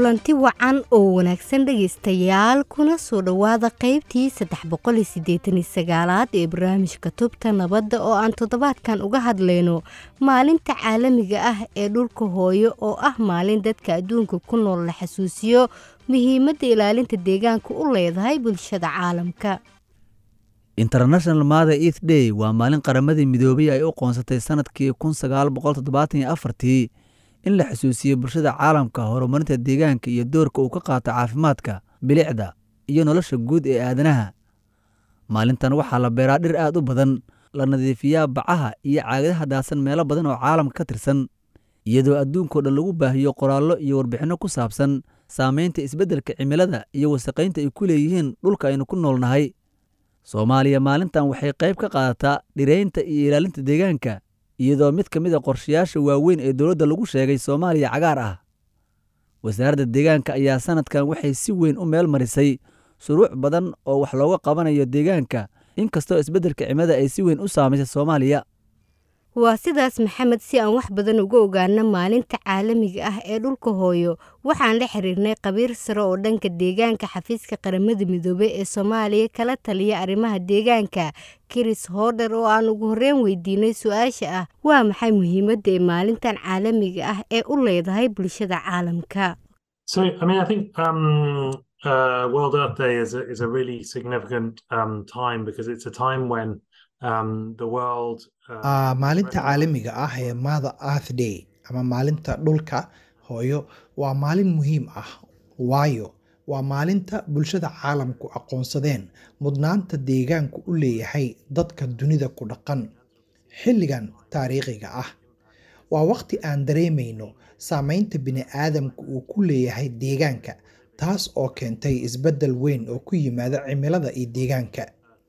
kulanti wacan oo wanaagsan dhegaystayaal kuna soo dhowaada qaybtii saddex boqoli siddeetani sagaalaad ee barnaamijka tubta nabadda oo aan toddobaadkan uga hadlayno maalinta caalamiga ah ee dhulka hooyo oo ah maalin dadka adduunka ku nool la xasuusiyo muhiimadda ilaalinta deegaanka u leedahay bulshada caalamka international mother eath day waa maalin qaramadii midoobay ay u qoonsatay sanadkii kun sagaal boqol toddobaatan iyo afartii in la xusuusiyo bulshada caalamka horumarinta deegaanka iyo doorka uu ka qaato caafimaadka bilicda iyo nolosha guud ee aadanaha maalintan waxaa la beeraa dhir aad u badan la nadiifiyaa bacaha iyo caagadaha daadsan meelo badan oo caalamka ka tirsan iyadoo adduunkao dhan lagu baahiyo qoraallo iyo warbixinno ku saabsan saamaynta isbeddelka cimilada iyo wasaqaynta ay ku leeyihiin dhulka aynu ku noolnahay soomaaliya maalintan waxay qayb ka qaadataa dhiraynta iyo ilaalinta deegaanka iyadoo mid ka mid a qorshayaasha waaweyn ee dowladda lagu sheegay soomaaliya cagaar ah wasaaradda deegaanka ayaa sanadkan waxay si weyn u meel marisay shuruuc badan oo wax looga qabanayo deegaanka inkastoo isbeddelka cimilada ay si weyn u saamaysay soomaaliya waa sidaas maxamed si aan wax badan uga ogaano maalinta caalamiga ah ee dhulka hooyo waxaan la xiriirnay khabiir sare oo dhanka deegaanka xafiiska qaramada midoobey ee soomaaliya kala taliya arrimaha deegaanka kiris hoodher oo aan ugu horreyn weydiinay su-aasha ah waa maxay muhiimadda ee maalintan caalamiga ah ee u leedahay bulshada caalamka Uh, World Earth Day is a, is a really significant um, time because it's a time when um, the world uh, maalinta caalamiga ah ee mother earth day ama maalinta dhulka hooyo waa maalin muhiim ah waayo waa maalinta bulshada caalamku aqoonsadeen mudnaanta deegaanku u leeyahay dadka dunida ku dhaqan xilligan taariikhiga ah waa waqti aan dareemayno saameynta bini-aadamku uu ku leeyahay deegaanka taas oo keentay isbeddel weyn oo ku yimaada cimilada iyo deegaanka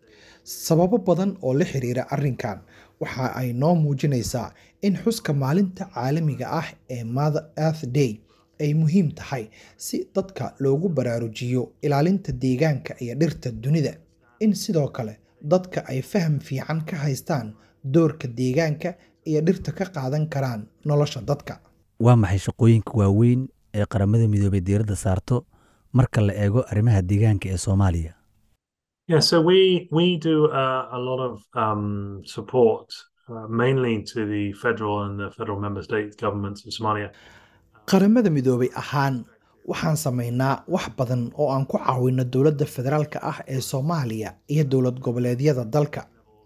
sababo badan oo la xiriira arrinkan waxa ay noo muujinaysaa in xuska maalinta caalamiga ah ee mother earth day ay muhiim tahay si dadka loogu baraarujiyo ilaalinta deegaanka iyo dhirta dunida in sidoo kale dadka ay faham fiican ka haystaan doorka deegaanka iyo dhirta ka qaadan karaan nolosha dadka waa maxay shaqooyinka waaweyn ee qaramada midoobay diiradda saarto marka la eego arrimaha deegaanka ee soomaaliya Yeah, so we we do uh, a lot of um, support, uh, mainly to the federal and the federal member state governments of Somalia. qaramada midoobay ahaan waxaan samaynaa wax badan oo aan ku caawino dowladda federaalka ah ee soomaaliya iyo dowlad goboleedyada dalka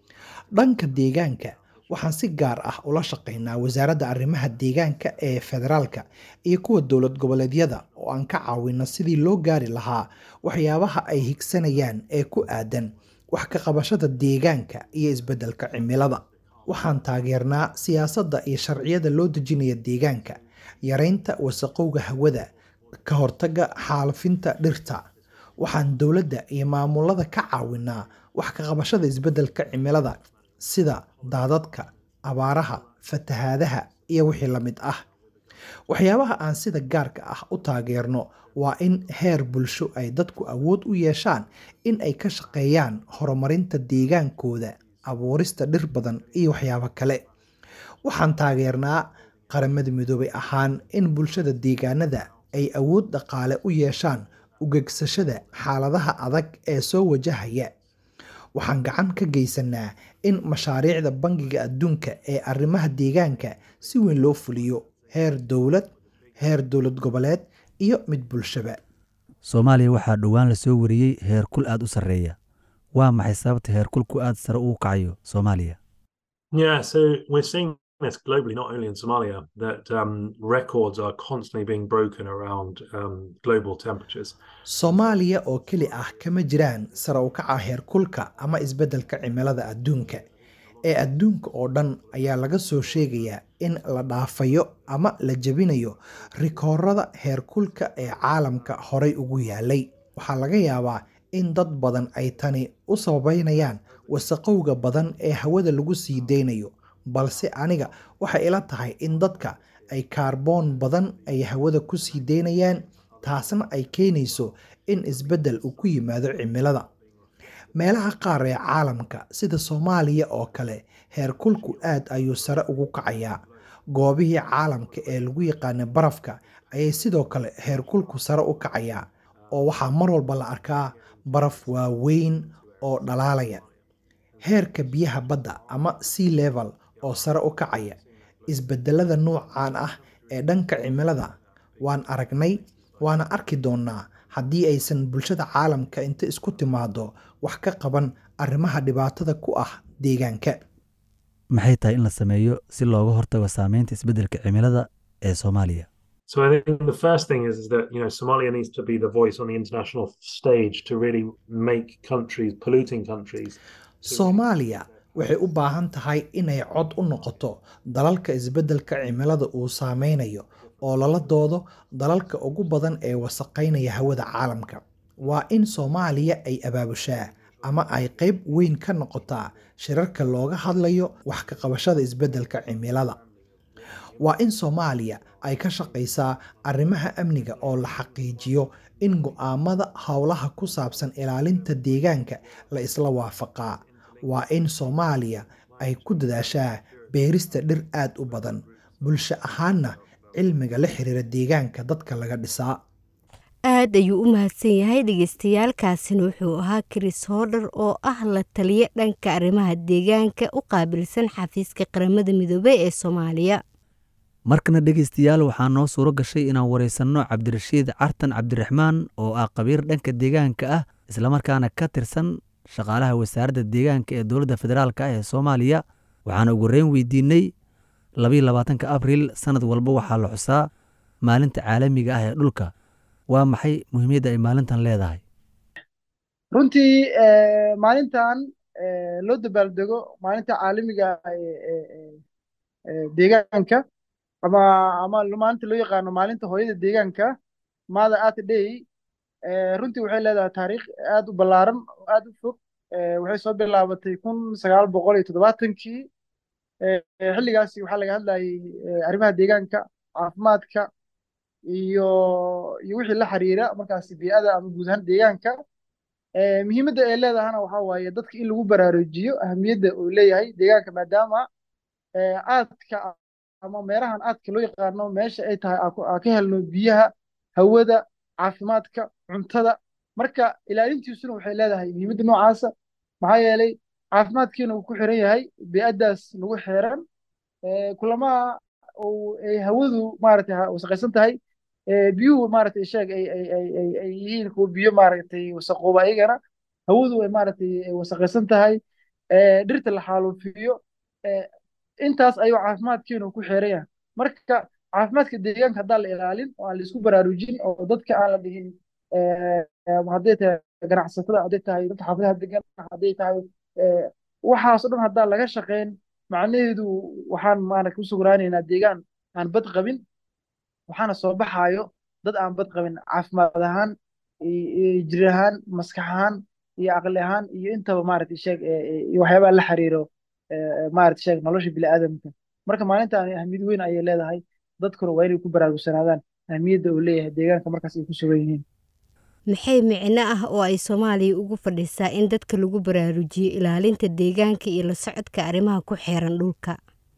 dhanka deegaanka waxaan si gaar ah ula shaqaynaa wasaaradda arrimaha deegaanka ee federaalka iyo kuwa dowlad goboleedyada oo aan ka caawino sidii loo gaari lahaa waxyaabaha ay higsanayaan ee ku aadan wax ka qabashada deegaanka iyo isbeddelka cimilada waxaan taageernaa siyaasadda iyo sharciyada loo dejinaya deegaanka yareynta wasaqowga hawada ka hortagga xaalufinta dhirta waxaan dowladda iyo maamulada ka caawinaa wax ka qabashada isbeddelka cimilada sida daadadka abaaraha fatahaadaha iyo wixii la mid ah waxyaabaha aan sida gaarka ah u taageerno waa in heer bulsho ay dadku awood u yeeshaan in ay ka shaqeeyaan horumarinta deegaankooda abuurista dhir badan iyo waxyaabo kale waxaan taageernaa qaramada midoobay ahaan in bulshada deegaanada ay awood dhaqaale u yeeshaan ugegsashada xaaladaha adag ee soo wajahaya waxaan gacan ka geysanaa in mashaariicda bangiga adduunka ee arrimaha deegaanka si weyn loo fuliyo heer dowlad heer dowlad goboleed iyo mid bulshaba soomaaliya waxaa dhowaan la soo wariyey heer kul aad u sarreeya waa maxay sababta heer kulku aad sare ugu kacayo soomaaliya Yeah, so we're seeing this globally, not only in Somalia, that um, records are constantly being broken around um, global temperatures. soomaaliya oo keli ah kama jiraan sare u kaca heerkulka ama isbeddelka cimilada adduunka ee adduunka oo dhan ayaa laga soo sheegayaa in la dhaafayo ama la jebinayo rikoorada heerkulka ee caalamka horay ugu yaalay waxaa laga yaabaa in dad badan ay tani u sababeynayaan wasaqowga badan ee hawada lagu sii deynayo balse aniga waxay ila tahay in dadka ay kaarboon badan ay hawada ku sii deynayaan taasna ay keenayso in isbeddel uu ku yimaado cimilada meelaha qaar ee caalamka sida soomaaliya oo kale heerkulku aad ayuu sare ugu kacayaa goobihii caalamka ee lagu yaqaanay barafka ayay sidoo kale heerkulku sare u kacayaa oo waxaa mar walba la arkaa baraf waaweyn oo dhalaalaya heerka biyaha badda ama sea level oo sare u kacaya isbedelada nuucan ah ee dhanka cimilada waan aragnay waana arki doonaa haddii aysan bulshada caalamka inta isku timaado wax ka qaban arrimaha dhibaatada ku ah deegaanka maxay tahay in la sameeyo si looga hortago saameynta isbeddelka cimilada ee soomaaliya So I think the first thing is, is that you know Somalia needs to be the voice on the international stage to really make countries, polluting countries, soomaaliya waxay u baahan tahay inay cod u noqoto dalalka isbeddelka cimilada uu saameynayo oo lala doodo dalalka ugu badan ee wasaqaynaya hawada caalamka waa in soomaaliya ay abaabushaa ama ay qayb weyn ka noqotaa shirarka looga hadlayo wax ka qabashada isbeddelka cimilada waa in soomaaliya ay ka shaqaysaa arrimaha amniga oo la xaqiijiyo in go'aamada howlaha ku saabsan ilaalinta deegaanka la isla waafaqaa waa in soomaaliya ay ku dadaashaa beerista dhir aad u badan bulsho ahaanna cilmiga la xiriira deegaanka dadka laga dhisaa aad ayuu u mahadsan yahay dhegeystayaaalkaasina wuxuu ahaa chris hodher oo ah la taliye dhanka arrimaha deegaanka u qaabilsan xafiiska qaramada midoobey ee soomaaliya markana dhegaystayaal waxaa noo suuro gashay inaan waraysanno cabdirashiid cartan cabdiraxmaan oo ah qabiir dhanka deegaanka ah islamarkaana ka tirsan shaqaalaha wasaaradda deegaanka ee dowladda federaalk ah ee soomaaliya waxaana ugu horeyn weydiinay labayo labaatanka abriil sanad walba waxaa la xusaa maalinta caalamiga ah ee dhulka waa maxay muhiimadda ay maalintan leedahay runtii maalintan loo dabaaldego maalinta caalamiga deegaanka ama ama maalinta loo yaqaano maalinta hooyada deegaanka mother earth day runtii waxay leedahay taariikh aad u ballaaran oo aad u fog waxay soo bilaabatay kun sagaal boqol iyo toddobaatankii xilligaasi waxaa laga hadlayay arrimaha deegaanka caafimaadka iyo iyo wixii la xiriira markaasi bii'ada ama guud ahaan deegaanka muhiimadda ay leedahana waxaa waaye dadka in lagu baraarujiyo ahamiyadda uu leeyahay deegaanka maadaama aadka ama meerahan aadka loo yaqaano meesha ay tahay aa ka helno biyaha hawada caafimaadka cuntada marka ilaalintiisuna waxay leedahay muhiimadda noocaasa maxaa yeelay caafimaadkiina uu ku xiran yahay bii'addaas lagu xiran kulamaha ay hawadu maaragtay wasaqaysan tahay biyuhu maaragtay sheeg ay ay ay ay ay yihiin kuwa biyo maaragtay wasaqooba ayagana hawadu ay maaragtay wasaqaysan tahay dhirta la xaalufiyo intaas ayuu caafimaadkiinu ku xiran yahay marka caafimaadka deegaanka haddaan la ilaalin oo aan la isku baraarujin oo dadka aan la dhihin hadday tahay ganacsatada hadday tahay dadka xaafadaha degan hadday tahay waxaasoo dhan haddaan laga shaqayn macnaheedu waxaan maaragta ku sugnaanaynaa deegaan aan bad qabin waxaana soo baxaayo dad aan bad qabin caafimaad ahaan jir ahaan maskax ahaan iyo aqli ahaan iyo intaba maaragta sheeg iyo waxyaabaha la xiriiro maaragta sheeg nolosha bini'aadamka marka maalintan ahmiyad weyn ayay leedahay dadkuna waa inay ku baraarugsanaadaan ahmiyadda uu leeyahay deegaanka markaas ay ku sugan yihiin maxay micno ah oo ay soomaaliya ugu fadhisaa in dadka lagu baraarujiyo ilaalinta deegaanka iyo la socodka arrimaha ku xeeran dhulka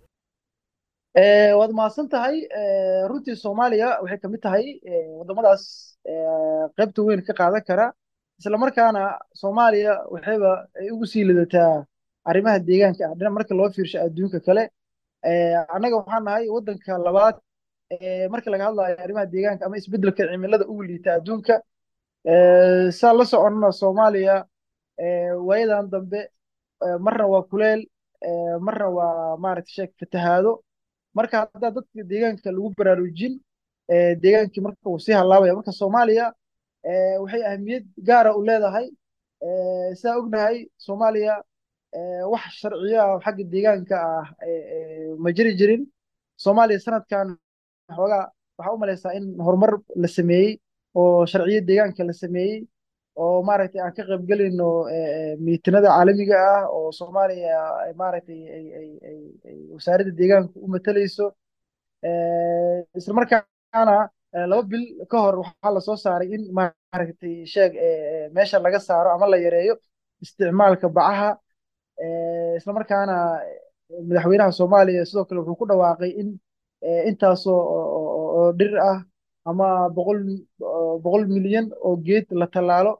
waad mahadsan tahay runtii soomaaliya waxay kamid tahay waddamadaas qaybta weyn ka qaadan kara islamarkaana soomaaliya waxayba ay ugu sii lidataa arrimaha deegaanka ah dhinac marka loo fiirsho adduunka kale annaga waxaan nahay waddanka labaad marka laga hadlayo arrimaha deegaanka ama isbeddelka cimilada ugu liita adduunka saa la soconnana soomaaliya waayadan dambe marna waa kuleel marna waa maaragta sheeg fatahaado marka haddaa dadka deegaanka lagu baraarujin deegaankii marka uu sii halaabaya marka soomaaliya waxay ahmiyad gaara u leedahay saa ognahay soomaaliya wax sharciyo ah xagga deegaanka ah ma jiri jirin soomaaliya sanadkan xoogaa waxaa u malaysaa in horumar la sameeyey oo sharciyo deegaanka la sameeyey oo maaragtay aan ka qaybgelayno miitinada caalamiga ah oo soomaaliya maaragtay ay wasaaradda deegaanka u matalayso isla markaana laba bil ka hor waxaa lasoo saaray in maaragtay sheeg meesha laga saaro ama la yareeyo isticmaalka bacaha isla markaana madaxweynaha soomaaliya sidoo kale wuxuu ku dhawaaqay in intaasoo oo dhir ah ama boqol boqol milyan oo geed la tallaalo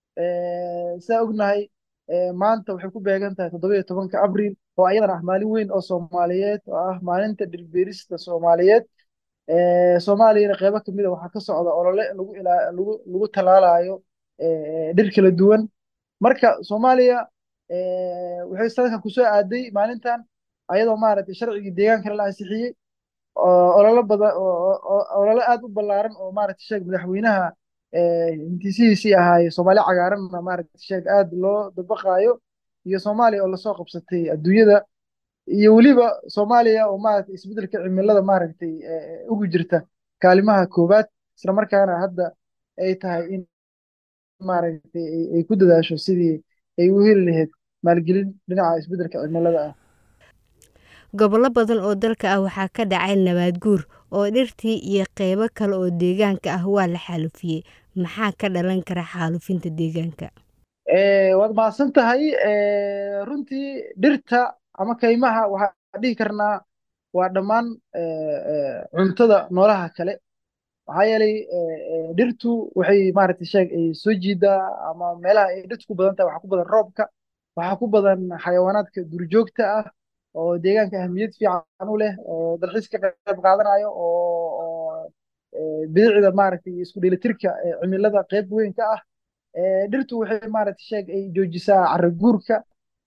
saa ognahay maanta waxay ku beegan tahay toddoba iyo tobanka abriil oo ayadana ah maalin weyn oo soomaaliyeed oo ah maalinta dhirbeerista soomaaliyeed soomaaliyana qeybo kamid a waxaa ka socda olole lagu lagu lagu tallaalayo dhir kala duwan marka soomaaliya waxay sanadkan kusoo aaday maalintan ayadoo maaragtay sharcigii deegaankana la ansixiyey olole badan olole aad u ballaaran oo maaragtay sheeg madaxweynaha hintisihiisii ahaaye soomaali cagaaranna maaragtay sheeg aad loo dabaqaayo iyo soomaaliya oo lasoo qabsatay adduunyada iyo weliba soomaaliya oo maaragtay isbeddelka cimilada maaragtay ugu jirta kaalimaha koowaad isla markaana hadda ay tahay in maaragtay ay ku dadaasho sidii ay u heli lahayd maalgelin dhinaca isbeddelka cimilada ah gobollo badan oo dalka ah waxaa ka dhacay nabaad guur oo dhirtii iyo qeybo kale oo deegaanka ah waa la xaalufiyey maxaa ka dhalan kara xaalufinta deegaanka waad mahadsan tahay runtii dhirta ama kaymaha waxaa dhihi karnaa waa dhammaan cuntada noolaha kale maxaa yeelay dhirtu waxay maaragtay sheeg ay soo jiidaa ama meelaha ay dhirtu ku badan tahay waxaa ku badan roobka waxaa ku badan xayawaanaadka duurjoogta ah oo deegaanka ahamiyad fiican u leh oo dalxiis ka qayb qaadanayo oo bidicda maaragtay isku dheelitirka cimilada qayb weyn ka ah dhirtu waxay maaragtay sheeg ay joojisaa carro guurka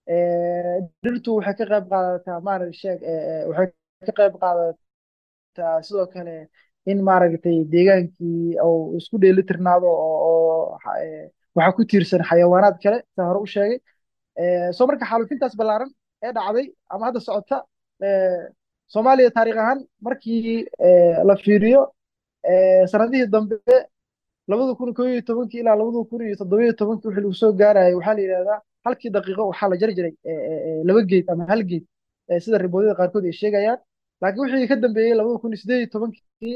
dhirtu waxay ka qayb qaadataa maaragtay sheeg waxay ka qayb qaadataa sidoo kale in maaragtay deegaankii uu isku dheelitirnaado oo waxaa ku tiirsan xayawaanaad kale saa hore u sheegay soo marka xaalufintaas ballaaran ee dhacday ama hadda socota soomaaliya taariikh ahaan markii la fiiriyo sanadihii dambe labada kun koo iyo tobankii ilaa labada kun iyo toddoba iyo tobankii wixii lagu soo gaarayay waxaa la yidhahdaa halkii daqiiqo waxaa la jari jiray laba geed ama hal geed sida riboodyada qaarkood ay sheegayaan laakiin wixii ka dambeeyey labada kun iyo siddeed iyo tobankii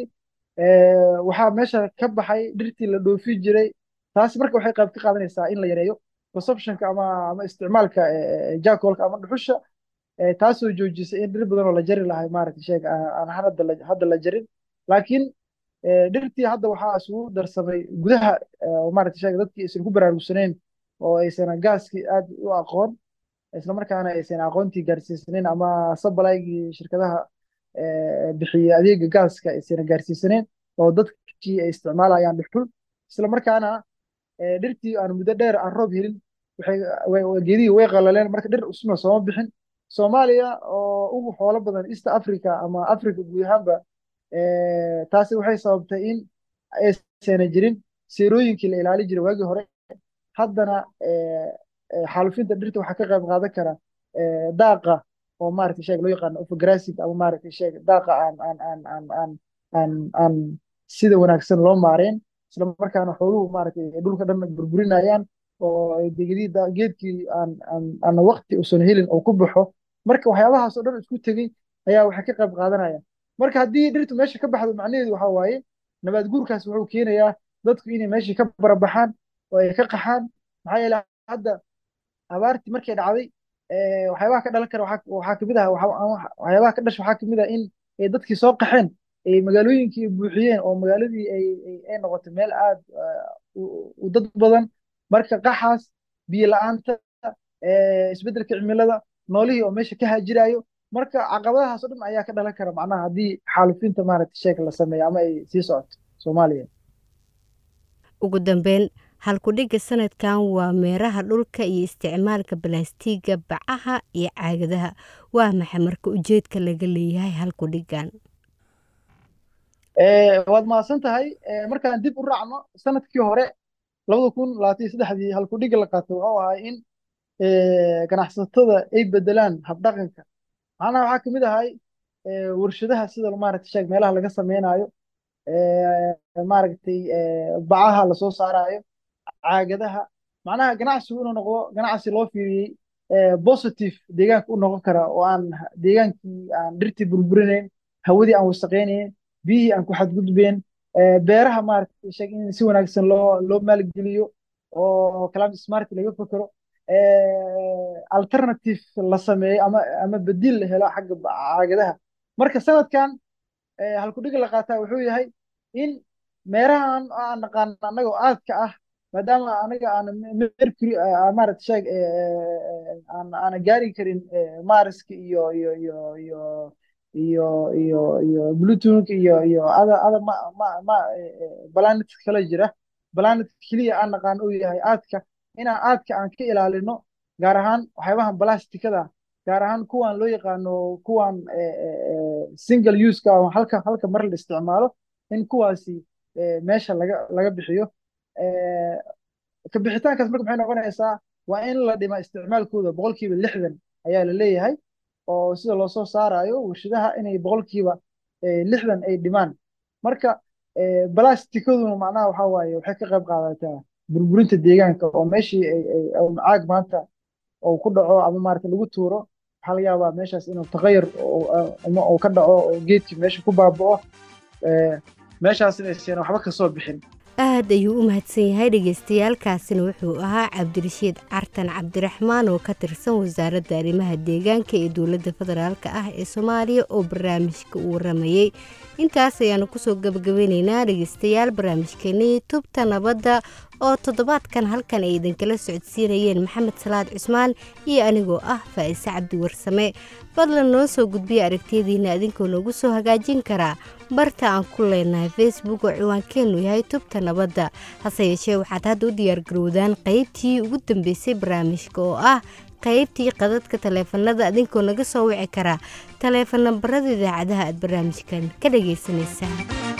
waxaa meesha ka baxay dhirtii la dhoofi jiray taasi marka waxay qayb ka qaadanaysaa in la yareeyo consumptionka ama ama isticmaalka jaakoolka ama dhuxusha taasoo joojisay in dhir badan oo la jari lahay maaragtay sheeg aan hadda la hadda la jarin laakiin dhirtii hadda waxaa isugu darsamay gudaha maaragtay sheeg dadkii aysan ku baraarugsaneyn oo aysan gaaskii aad u aqoon isla markaana aysan aqoontii gaarsiisaneyn ama sabalaygii shirkadaha bixiya adeega gaaska aysan gaarsiisaneyn oo dadkii ay isticmaalayaan dhuxul isla markaana dhirtii aan muddo dheer aan roob helin geedihii way qalaleen marka dhir usma sooma bixin soomaaliya oo ugu xoolo badan east africa ama africa guud ahaanba taasi waxay sababtay in aysan jirin seerooyinkii la ilaali jiray waagii hore haddana xaalufinta dhirta waxaa ka qayb qaadan kara daaqa oo maaragtay sheeg loo yaqaano overgrazing ama maaragtay sheeg daaqa aan aan aan aan aan aan aan sida wanaagsan loo maareen isla markaana xooluhu maaragtay dhulka dhan burburinayaan oo geedkii aan aan aan waqti usan helin oo ku baxo marka waxyaabahaas oo dhan isku tegey ayaa waxay ka qayb qaadanaya marka haddii dhirtu meesha ka baxdo macnaheedu waxaa waaye nabaad guurkaas wuxuu keenayaa dadku inay meeshii ka barabaxaan oo ay ka qaxaan maxaa yeele hadda abaartii markay dhacday waxyaabaha ka dhalan kara waxaa kamid ah waxyaabaha ka dhasha waxaa kamid ah in ay dadkii soo qaxeen ay magaalooyinkii buuxiyeen oo magaaladii ay ay noqotay meel aad u dad badan marka qaxaas biyo la-aanta isbeddelka cimilada noolihii oo meesha ka haajirayo marka caqabadahaas oo dhan ayaa ka dhalan kara macnaha haddii xaalufinta maaragtay sheeg la sameeyo ama ay sii socoto soomaaliya ugu dambeyn halkudhigga sanadkan waa meeraha dhulka iyo isticmaalka balaastiiga bacaha iyo caagadaha waa maxay marka ujeedka laga leeyahay halkudhiggan waad mahadsan tahay markaan dib u raacno sanadkii hore labada kun labaatan iyo saddexdii halkudhigga la qaatay wuxuu ahaa in ganacsatada ay bedelaan habdhaqanka macnaha waxaa kamid ahay warshadaha sida maaragtay sheeg meelaha laga sameynayo maaragtay bacaha lasoo saarayo caagadaha macnaha ganacsigu inuu noqdo ganacsi loo fiiriyey positive deegaanka u noqon kara oo aan deegaankii aan dhirtii burburinayn hawadii aan wasaqaynayn biyihii aan ku xadgudbeen beeraha maaragtay sheeg in si wanaagsan loo loo maalgeliyo oo climate smart laga fekero alternative la sameeyo ama ama bedil la helo xagga caagadaha marka sanadkan halkudhiga la qaataa wuxuu yahay in meerahan aan naqaano annagoo aadka ah maadaama anaga aan mercury maarata sheeg aan aana gaari karin mariska iyo iyo iyo iyo iyo iyo iyo bluetooth iyo iyo ada ada ma ma ma planet kala jira planet keliya aan naqaan uu yahay aadka inaan aadka aan ka ilaalino gaar ahaan waxyaabahan blastikada gaar ahaan kuwan loo yaqaano kuwan single useka halka halka mar la isticmaalo in kuwaasi meesha laga laga bixiyo ka bixitaankaas marka maxay noqonaysaa waa in la dhima isticmaalkooda boqolkiiba lixdan ayaa la leeyahay oo sida loo soo saarayo warshadaha inay boqolkiiba lixdan ay dhimaan marka blastikaduna macnaha waxaa waaye waxay ka qayb qaadataa burburinta deegaanka oo meeshii caag maanta oo ku dhaco ama maarata lagu tuuro waxaa laga yaabaa meeshaas inuu tagayur uu ka dhaco oo geedkii meesha ku baaba'o meeshaasina aysan waxba kasoo bixin aad ayuu u mahadsan yahay dhagaystayaalkaasina wuxuu ahaa cabdirashiid cartan cabdiraxmaan oo ka tirsan wasaaradda arrimaha deegaanka ee dowladda federaalk ah ee soomaaliya oo barnaamijka uu waramayey intaas ayaanu kusoo gabagabeyneynaa dhegaystayaal barnaamijkeenii tubta nabadda oo toddobaadkan halkan ay idinkala socodsiinayeen maxamed salaad cusmaan iyo anigoo ah faa'ise cabdi warsame fadlan noo soo gudbiya aragtiyadiina idinkoo noogu soo hagaajin karaa barta aan ku leenahay facebook oo ciwaankeennu yahay tubta nabadda hase yeeshee waxaad hadda u diyaargarowdaan qaybtii ugu dambeysay barnaamijka oo ah qaybtii qadadka taleefanada idinkoo naga soo wici karaa taleefan nambarada idaacadaha aad barnaamijkan ka dhagaysanaysaan